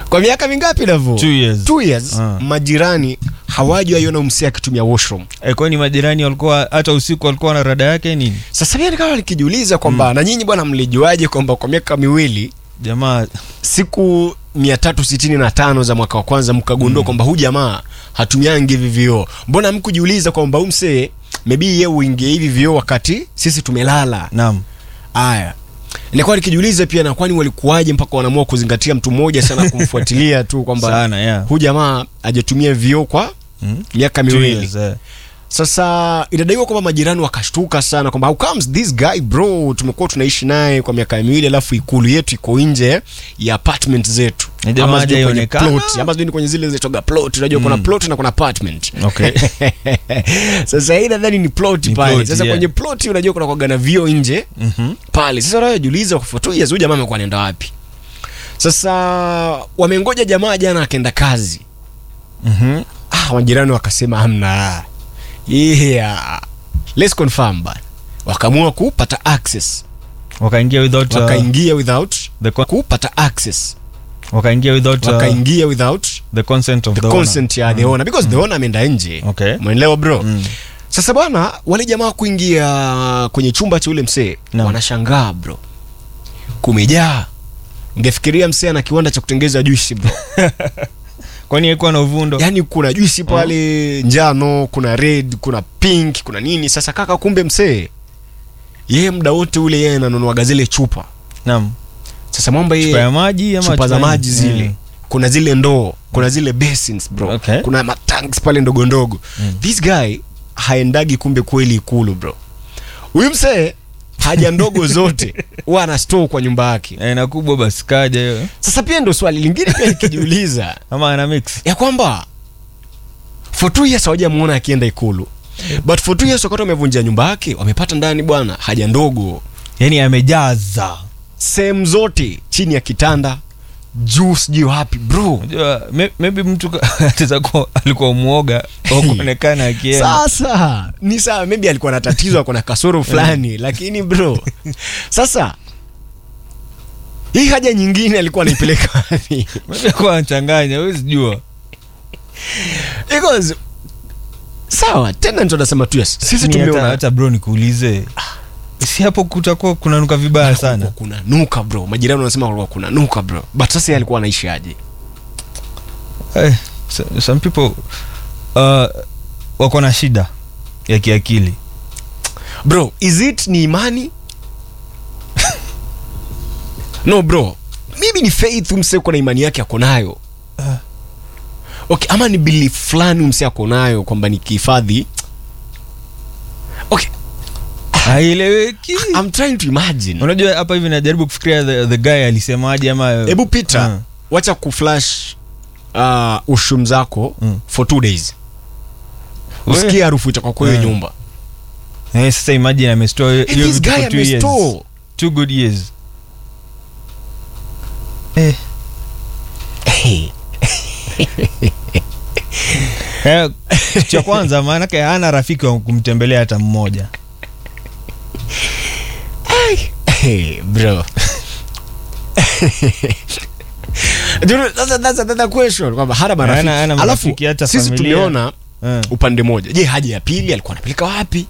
kwa miaka mingapi navo Two years. Two years Ah. majirani hawajaiona msee akitumia washroom Eh, kwani majirani walikuwa hata usiku walikuwa na rada yake nini sasa mimi nikawa nikijiuliza kwamba na nyinyi bwana mlijuaje kwamba kwa miaka miwili jamaa siku 365 za mwaka wa kwanza mkagundua kwamba huyu jamaa hatumiangi hivi vioo mbona mkujiuliza kwamba huyu msee maybe yeye uingie hivi vioo wakati sisi tumelala naam Aya, nilikuwa nikijiuliza pia na kwani walikuwaje mpaka wanaamua kuzingatia mtu mmoja sana kumfuatilia tu kwamba sana yeah. huyu jamaa hajatumia vioo kwa Mm. miaka Two miwili. years, eh. Sasa inadaiwa kwamba majirani wakashtuka sana kwamba how comes this guy bro, tumekuwa tunaishi naye kwa miaka miwili, alafu ikulu yetu iko nje ya apartment zetu Ni jamaa Ama sijui kwenye hajaonekana. plot, ama sijui ni kwenye zile zinaitwaga plot. Unajua kuna plot na kuna apartment Okay. sasa hii nadhani ni plot Ni pale. plot, Sasa yeah. kwenye plot unajua kuna kwaga na vio nje Mhm. pale. Sasa unajiuliza for two years huyu jamaa amekuwa anaenda wapi? Sasa wamengoja jamaa jana akaenda kazi. Mhm. Ah, majirani wakasema hamna. Yeah. Let's confirm bana. Wakaamua kupata access. wakaingia without uh, Wakaingia without the con- kupata access. wakaingia without uh, Wakaingia without the consent of the the owner. consent ya the owner because the owner ameenda nje. Okay. Umeelewa bro? Mm. Sasa bwana, wale jamaa kuingia kwenye chumba cha ule msee Naam. wanashangaa bro, kumejaa. Ungefikiria msee ana kiwanda cha kutengeza juisi bro. kwani alikuwa na uvundo Yaani kuna juisi pale njano, kuna red, kuna pink, kuna nini. Sasa kaka, kumbe msee yeye muda wote ule yeye ananunuaga zile chupa. naam Sasa mwamba chupa ya yeye maji ama chupa za chupa- maji zile Mm. kuna zile ndoo kuna zile basins bro Okay. kuna matanks pale ndogo ndogo this guy haendagi kumbe kweli ikulu bro huyu msee haja ndogo zote huwa ana store kwa nyumba yake Eh, na kubwa basi kaja hiyo sasa pia ndo swali lingine pia nikijiuliza ama ana mix ya kwamba for two years hawajamuona akienda ikulu but for two years wakati wamevunjia nyumba yake wamepata ndani bwana haja ndogo yani amejaza sehemu zote chini ya kitanda juu sijui wapi bro unajua may- maybe mtu ka- ataweza kuwa alikuwa mwoga wa kuonekana akienda sasa ni sawa maybe alikuwa na tatizo ako na kasoro fulani lakini bro sasa hii haja nyingine alikuwa anaipeleka wapi maybe alikuwa anachanganya huwezi jua because sawa tena ndio nasema tu yes sisi Ni hata, tumeona hata bro nikuulize si hapo kutakuwa kunanuka vibaya sana kuna nuka bro majirani wanasema kulikuwa kuna nuka bro but sasa yeye alikuwa anaishi aje eh, so- some people uh, wako na shida ya kiakili bro is it ni imani no bro maybe ni faith mse uko na imani yake ako nayo okay ama ni belief fulani mse ako nayo kwamba nikihifadhi okay haieleweki i'm trying to imagine unajua hapa hivi najaribu kufikiria the, the guy alisemaje ama hebu pita Mm. wacha kuflash uh, ushum zako Mm. for two days We- usikie harufu itakuwa kwa hiyo Mm. nyumba eh, sasa imagine amestore Eh, hiyo this vitu guy for two years. amestore two good years eh, eh, cha kwanza maanake hana rafiki wa kumtembelea hata mmoja Hey, bro. Dude, Sasa that's another question kwamba hana marafiki. Hana- hana Alafu marafiki, hata sisi familia. tumeona eh. upande moja. Je, haja ya pili alikuwa anapeleka wapi?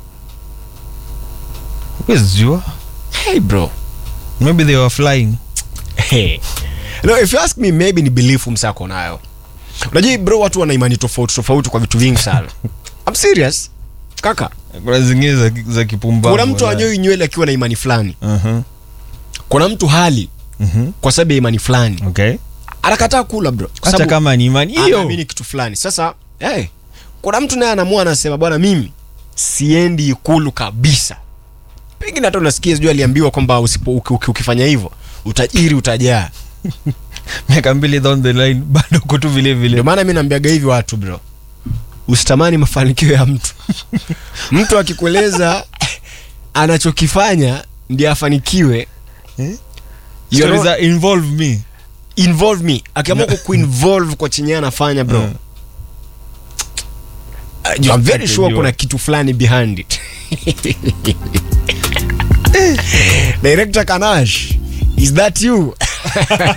Huwezi jua Hey bro. maybe they were flying Hey. No, if you ask me maybe ni belief msako nayo. Unajua bro watu wana imani tofauti tofauti kwa vitu vingi sana. I'm serious. Kaka, kuna zingine za, za kipumbavu kuna mtu wala. anyoi nywele akiwa na imani fulani. Mhm, Kuna mtu hali mhm. kwa sababu ya imani fulani. okay Anakataa kula bro. Kwa hata sababu- kama ni imani hiyo anaamini kitu fulani sasa hey, kuna mtu naye anamua anasema bwana mimi siendi ikulu kabisa pengine hata unasikia sijui aliambiwa kwamba usipo uki, uki, ukifanya hivyo utajiri utajaa miaka mbili down the line bado uko tu vile vile ndio maana mi naambiaga hivi watu bro usitamani mafanikio ya mtu mtu akikueleza anachokifanya ndiye afanikiwe Eh? you Stories know, that involve me involve me akiamua kuinvolve kwa chenye yeye anafanya bro Mm. Uh, I'm very Atajua. sure kuna kitu fulani behind it director kanash is that you